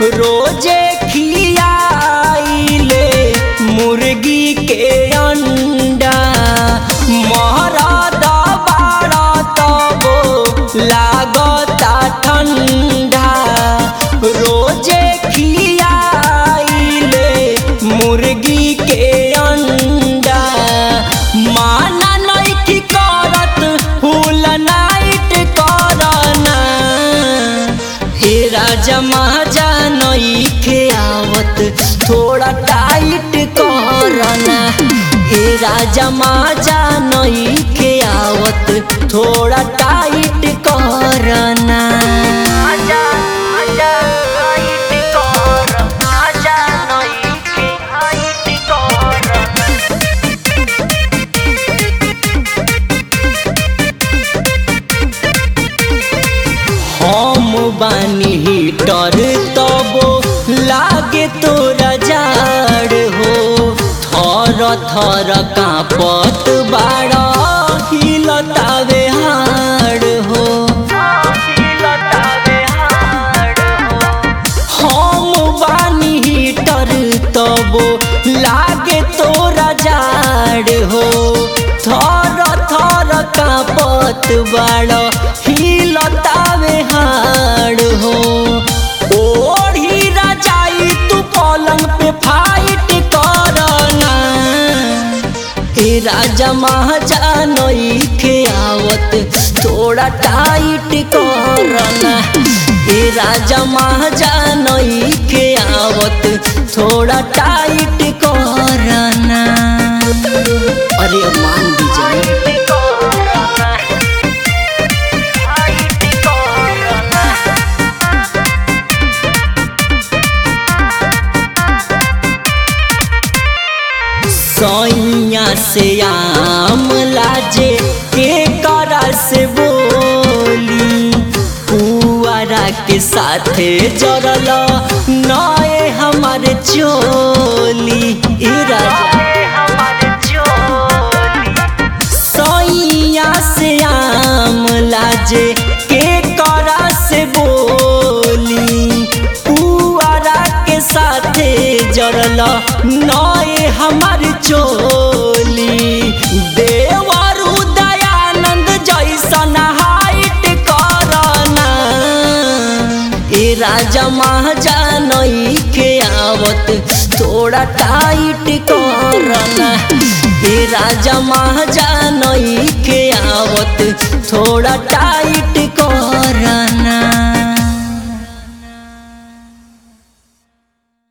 रोजे खियाइले मुर्गी के अंडा महरद बाड़ा तबो लागता ठंडा रोजे खियाइले मुर्गी के अंडा माना नइखी करत फूल नाइट करना हे राजा महाजा नइखे आवत थोड़ा टाइट करना हे राजा महाजा नइखे आवत थोड़ा टाइट करना आजा आजा टाइट कर आजा नइखे टाइट करना हम बानी हीटर तबो लागे तोरा जाड़ हो थर थर कांपत बाड़ा हिलतावे हाड़ हो हम बानी हीटर तबो लागे तोरा जाड़ हो थर थर कांपत बाड़ा हिलतावे हाड़ हो ओढ़ी रजाई तू पलंग पे फाइट करना हे राजा महाजा नइखे आवत थोड़ा टाइट करना हे राजा महाजा नइखे आवत थोड़ा टाइट करना अरे मान दीजिए सैया से आम लाजे के करा से बोली पुआरा के साथे जरल नए हमारे चोली ए राजा सैया से आम लाजे के करा से बोली पुआरा के साथे जरल नए हमार चोली देवर दयानंद जैसन हाइट करना ए राजा महाजा नइखे आवत थोड़ा टाइट करना ए राजा महाजा नइखे आवत थोड़ा टाइट